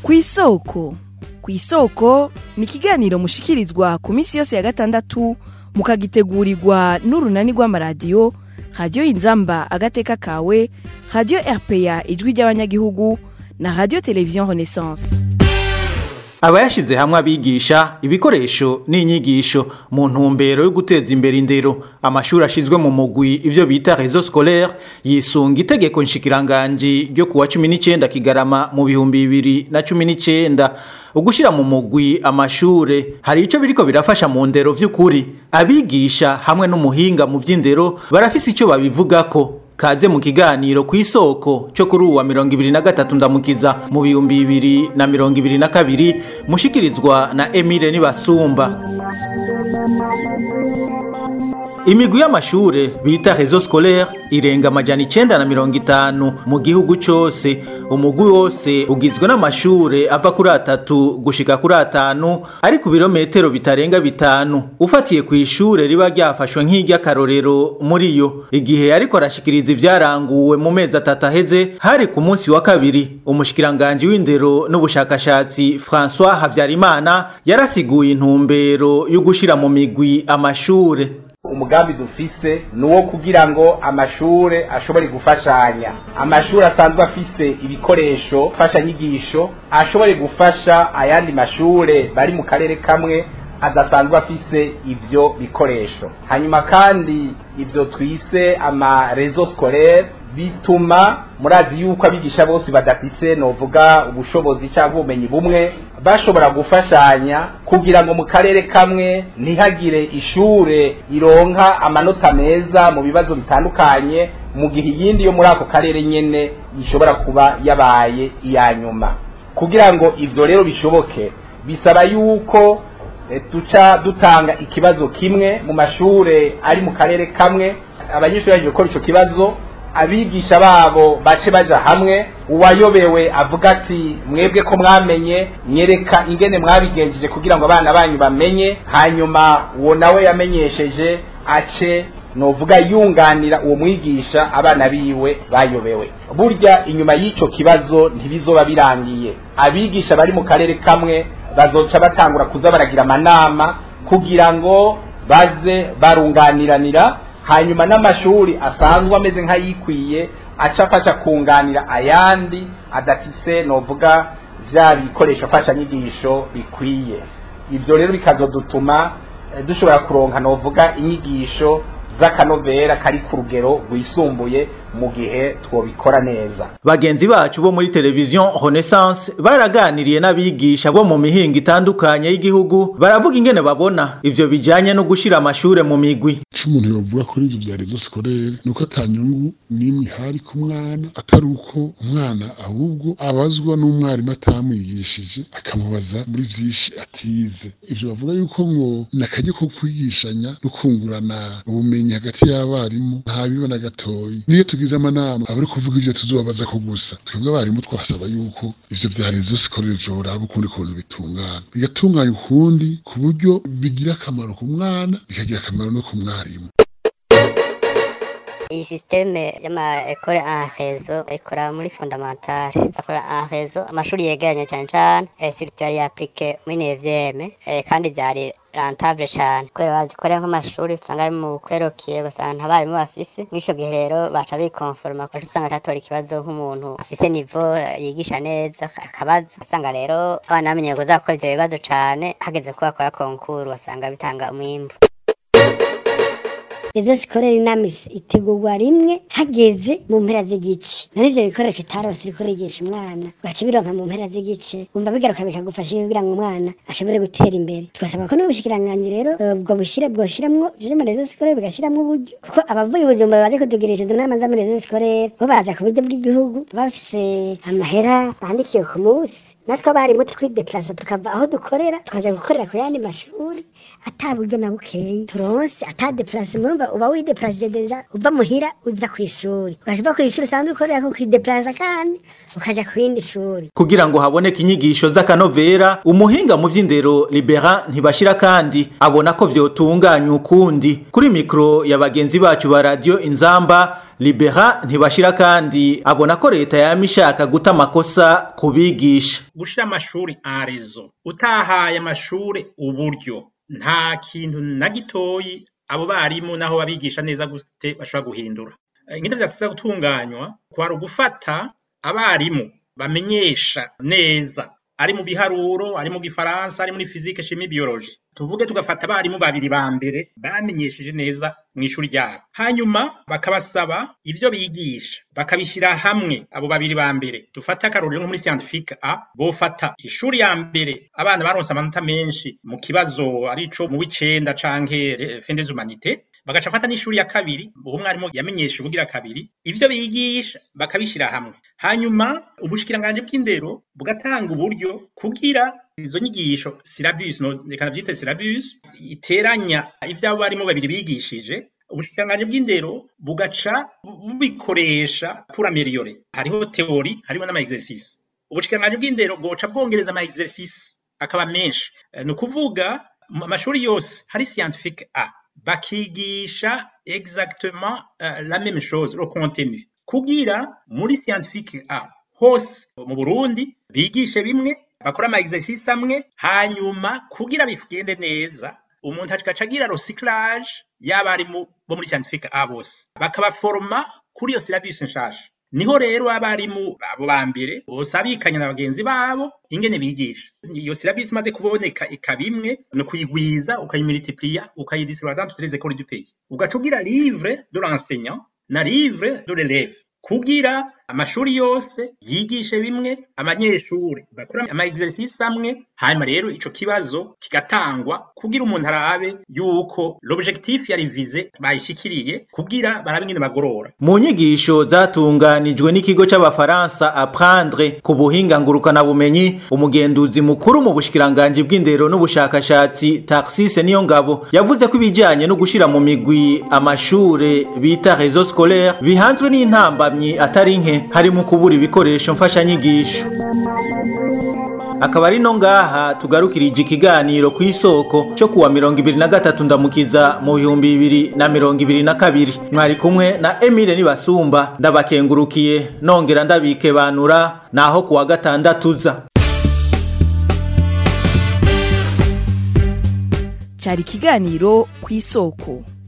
ku isoko ku isoko ni ikiganiro mushikirizwa ku minsi yose ya gatandatu mukagitegurirwa n'urunani rw'amaradiyo radiyo inzamba agateka kawe radiyo rpa ijwi ry'abanyagihugu na radiyo televiziyo renaissance abayashize hamwe abigisha ibikoresho n'inyigisho mu ntumbero yo guteza imbere indero amashuri ashizwe mu mugwi ivyo bita réseau scolaire yisunga itegeko nshikiranganji ryo kuwa 19 kigarama mu bihumbi bibiri na cumi n'icenda ugushira mu mugwi amashure hari ico biriko birafasha mu ndero vy'ukuri abigisha hamwe n'umuhinga mu vy'indero barafise ico babivugako kaze mu kiganiro ku isoko cyo kuri uwa mirongo ibiri na gatatu ndamukiza mu bihumbi bibiri na mirongo ibiri na kabiri mushikirizwa na emile nibasumba imigwi y'amashure bita réseau scolaire irenga amajana icenda na mirongo itanu mu gihugu cose umugwi wose ugizwe n'amashure ava kuri atatu gushika kuri atanu ari ku birometero bitarenga bitanu ufatiye ku ishure riba ryafashwe nk'iry'akarorero muri yo igihe ariko arashikiriza ivyaranguwe mu mezi atatu aheze hari ku munsi wa kabiri umushikiranganji w'indero n'ubushakashatsi François Havyarimana yarasiguye intumbero yo gushira mu migwi amashure umugambi dufise ni uwo kugira ngo amashure ashobore gufashanya amashuri asanzwe afise ibikoresho mfashanyigisho ashobore gufasha ayandi mashure bari mu karere kamwe adasanzwe afise ivyo bikoresho hanyuma kandi ivyo twise ama réseau scolaire bituma murazi yuko abigisha bose badafise novuga ubushobozi cyangwa ubumenyi bumwe bashobora gufashanya kugira ngo mu karere kamwe ntihagire ishure ironka amanota meza mu bibazo bitandukanye mu gihe iyindi yo muri ako karere nyene ishobora kuba yabaye iya nyuma kugira ngo ivyo rero bishoboke bisaba yuko tuca dutanga ikibazo kimwe mu mashure ari mu karere kamwe abanyeshuri baje gukora ico kibazo abigisha babo bace baja hamwe uwayobewe avuga ati mwebwe ko mwamenye nyereka ingene mwabigenjeje kugira ngo abana banyu bamenye hanyuma uwo nawe yamenyesheje ace novuga yunganira uwo mwigisha abana biwe bayobewe burya inyuma y'ico kibazo ntibizoba birangiye abigisha bari mu karere kamwe bazoca batangura kuza baragira amanama kugira ngo baze barunganiranira hanyuma n'amashuri asanzwe ameze nk'ayikwiye aca afasha kunganira ayandi adafise novuga vya bikoresho mfashanyigisho bikwiye ibyo rero bikazodutuma dushobora kuronka novuga inyigisho z'akanovera kari ku rugero rwisumbuye mu gihe twobikora neza bagenzi bacu bo muri televiziyo renaissance baraganiriye n'abigisha bo mu mihinga itandukanye y'igihugu baravuga ingene babona ivyo bijanye no gushira amashure mu migwi ico umuntu yovuga kuri ivyo vya rezo sikorere ni uko ata nyungu n'imwe ihari ku mwana atari uko umwana ahubwo abazwa n'umwarimu atamwigishije akamubaza muri vyinshi atize ivyo bavuga yuko ngo ni akaryo ko kwigishanya no kungurana ubumenyi hagati y'abarimu nta biba na gatoyi niyo tugize amanama abari kuvuga ivyo tuzobabaza ko gusa twebwe abarimu twasaba yuko ivyo vya rezo sikorere vyoraba ukundi kuntu bitungana bigatunganya ukundi ku buryo bigira akamaro ku mwana bikagira akamaro no ku mwarimu iyi sisiteme y'amaekole en rezo ikora muri fondamentale bakora en rezo amashuri yegeranye cyane cyane surtout yari yaplike muri nevyeme kandi vyari rentable cyane kubera bazikorera nk'amashuri usanga ari mu kwerokiye ugasanga nta barimu bafise mw'ico gihe rero baca bikonforma kuko usanga atatora ikibazo nk'umuntu afise nivo yigisha neza akabaza usanga rero abana bamenye ngo zakora ivyo bibazo cane hageze ko bakora konkuru basanga bitanga umwimbu izo zikorera inama itegurwa rimwe hageze mu mpera z'igice none ivyo bikoresho utarose uriko urigisha umwana ugaca bironka mu mpera z'igice wumva bigaruka bikagufasha kugira ngo umwana ashobore gutera imbere tugasaba ko n'ubushikiranganji rero ubwo bushire bwoshiramwo ivyo mu rezo sikorere bigashiramwo uburyo kuko abavuye ubujumbura baje kutugirisha izo nama za muri rezo sikorere bo baza ku buryo bw'igihugu bafise amahera bandikiwe ku munsi natwe abarimu twideplasa tukava aho dukorera tukaja gukorera ku yandi mashuri ata buryo na bukeyi turonse ata deplase murumva urumva uba wideplase deja uva muhira uza kw'ishuri ukaja kw'ishuri usanzwe ukorera ko kwideplaza kandi ukaja ku yindi shuri kugira ngo haboneke inyigisho z'akanovera umuhinga mu vy'indero libera ntibashira kandi abona ko vyotunganya ukundi kuri mikro ya bagenzi bacu ba radio inzamba libera ntibashira kandi abona ko leta yama ishaka guta amakosa kubigisha gushira amashuri en rezo utahaye amashuri uburyo nta kintu na gitoyi abo barimu naho babigisha neza gute bashobora guhindura ingene vyateza gutunganywa kwari ugufata abarimu bamenyesha neza ari mu biharuro ari mu gifaransa ari muri fizike shimi biology tuvuge tugafata abarimu babiri ba mbere bamenyesheje neza mu ishuri ryabo hanyuma bakabasaba ivyo bigisha bakabishyira hamwe abo babiri ba mbere dufate akarorero nko muri scientifique a bofata ishuri ya mbere abana baronse amanota menshi mu kibazo arico mu w'icenda canke fin des humanités bagaca afata n'ishuri ya kabiri uwo mwarimu yamenyesha ubugira kabiri ivyo bigisha bakabishyira hamwe hanyuma ubushikiranganji bw'indero bugatanga uburyo kugira izo nyigisho syllabus no reka navyite syllabus iteranya ivyo abo barimo babiri bigishije ubushikiranganji bw'indero bugaca bubikoresha pour améliorer hariho teori hariho n'ama exercice ubushikiranganji bw'indero bwoca bwongereza ama exercice akaba menshi ni ukuvuga amashuri yose hari scientifique a bakigisha exactement uh, la même chose le contenu kugira muri scientifique a hose mu Burundi bigishe bimwe bakora ama exercice amwe hanyuma kugira bigende neza umuntu agaca agira recyclage y'abarimu bo muri scientifique a bose bakabaforma kuri iyo syllabus nshasha niho rero abarimu abo ba mbere bose abikanya na bagenzi babo ingene bigisha iyo syllabus imaze kuboneka ikaba imwe ni ukuyigwiza ukayimultiplier ukayidistribuer dans toutes les écoles du pays ugaca ugira livre de l'enseignant na livre de l'élève kugira amashuri yose yigishe bimwe abanyeshuri bakora ama exercice amwe hanyuma rero ico kibazo kigatangwa kugira umuntu arabe yuko l'objectif yari vize bayishikiriye kugira barabe ingene bagorora mu nyigisho zatunganijwe n'ikigo c'abafaransa apprendre ku buhinga ngurukana bumenyi umugenduzi mukuru mu bushikiranganji bw'indero n'ubushakashatsi Taxise niyo ngabo yavuze ko ibijanye no gushira mu migwi amashure bita réseau scolaire bihanzwe n'intambamyi atari nke harimo kubura ibikoresho mfashanyigisho akaba ari no ngaha tugarukirije ikiganiro ku isoko cyo kuwa mirongo ibiri na gatatu ndamukiza mu bihumbi bibiri na mirongo ibiri na kabiri mwari kumwe na emile nibasumba ndabakengurukiye nongera ndabikebanura naho kuwa gatandatu uza cyari ikiganiro ku isoko